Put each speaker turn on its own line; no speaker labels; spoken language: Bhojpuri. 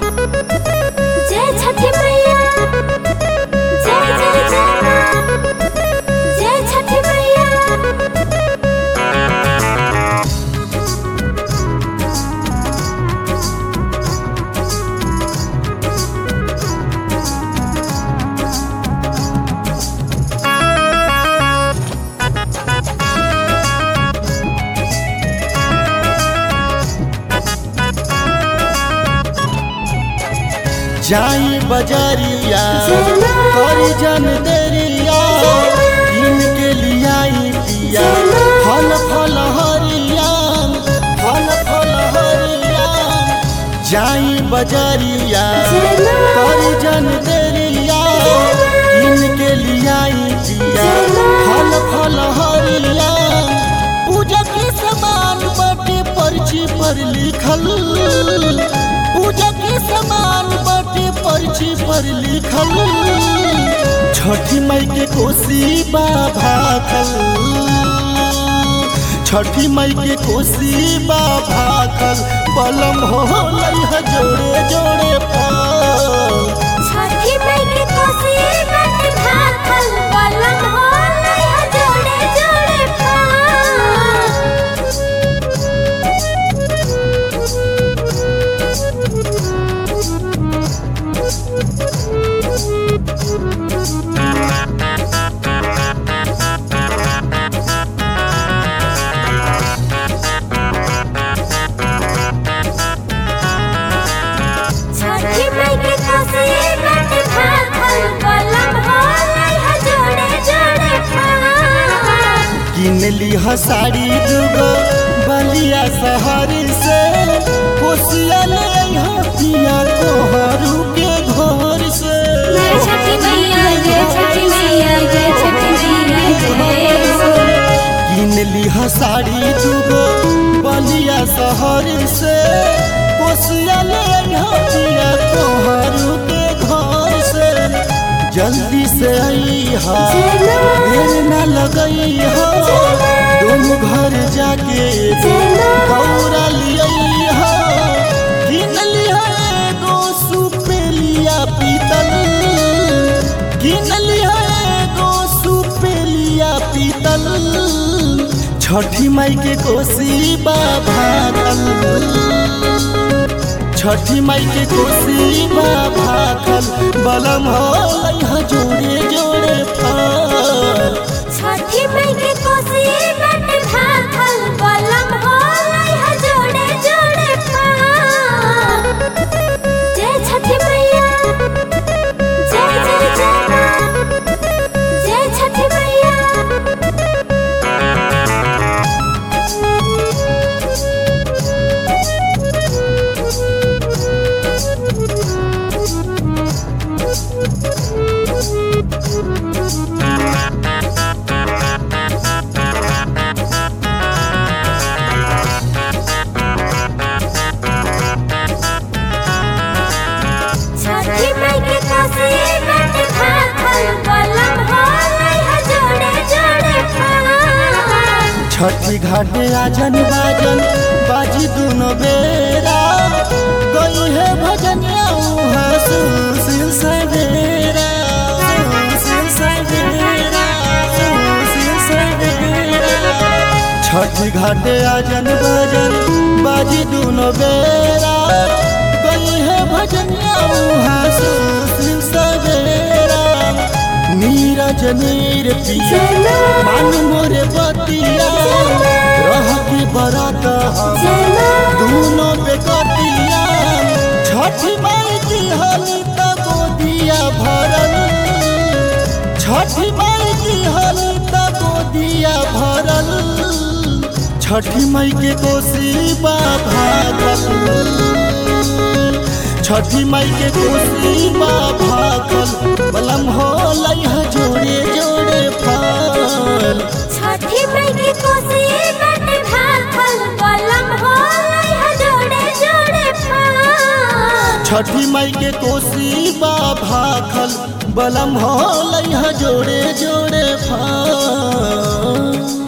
जय छठी मैया जय जय जय माँ जय छठी मैया
जाई बजरिया
चलो।
करी जन देरिया इनके लियाई पिया
चलो।
फल फल हरिया फल फल हरिया जाई बजरिया
चलो।
करी जन देरिया इनके लियाई पिया
चलो।
फल फल हरिया पूजा के समान बाटे पर्ची पर लिखल पूजा के समान बाटे पर्ची पर लिखल छठी मई के कोसी बाबा खल छठी मई के कोसी बाबा खल बलम हो लइह जोड़े जोड़े फल
छठी मई के कोसी बट भाखल बलम हो लइहा जोड़े जोड़े छठी मई के कोसी बट भाखल बलम हो लइहा जोड़े जोड़े
किन लिह साड़ी दुगो बलिया शहर से कोसिया ले अइहा पिया तोहरू के घर से
जय छठी मैया जय छठी मैया जय छठी मैया जय
किन लिह साड़ी दुगो बलिया शहर से कोसिया ले अइहा पिया तोहरू के घर से जल्दी से अइहा
चलो।
देर न लगइहा दोनों घर जाके
चलो।
गौरा लिया किन लिया एगो सुपेलिया पीतल किन लिया एगो सुपेलिया पीतल छठी माई के कोसी बाभातल छठी माई के कोसी बाभातल बलम हो लइहा जोड़े जोड़े फल
छठी मई के कोसी बट भाखल बलम हो लइहा जोड़े जोड़े जय छठी मैया जय जय जय माँ जय छठी मैया छठी मई के कोसी बट भाखल बलम हो लइहा जोड़े जोड़े
छठी घाटे आजन बाजन बाजी दुनो बेरा गई है भजनिया उहाँ सुशील सवेरा सुशील सवेरा सुशील सवेरा छठी घाटे आजन बाजन बाजी दुनो बेरा गई है भजनिया उहाँ सुशील सवेरा नीरज नीर पिया
चलो।
मान मोरे बतिया रह के बरात हम
चलो।
दोनों बेकतिया छठी माई की हली तब दिया भरल छठी माई की हली तब दिया भरल छठी माई के कोसी भागल छठी माई के कोसी भागल बलम हो लइहा जोड़े जोड़े फल
छठी मई के कोसी बट भाखल बलम हो लइहा जोड़े जोड़े
छठी माई के कोसी बा भाखल बलम हो लइहा जोड़े जोड़े फल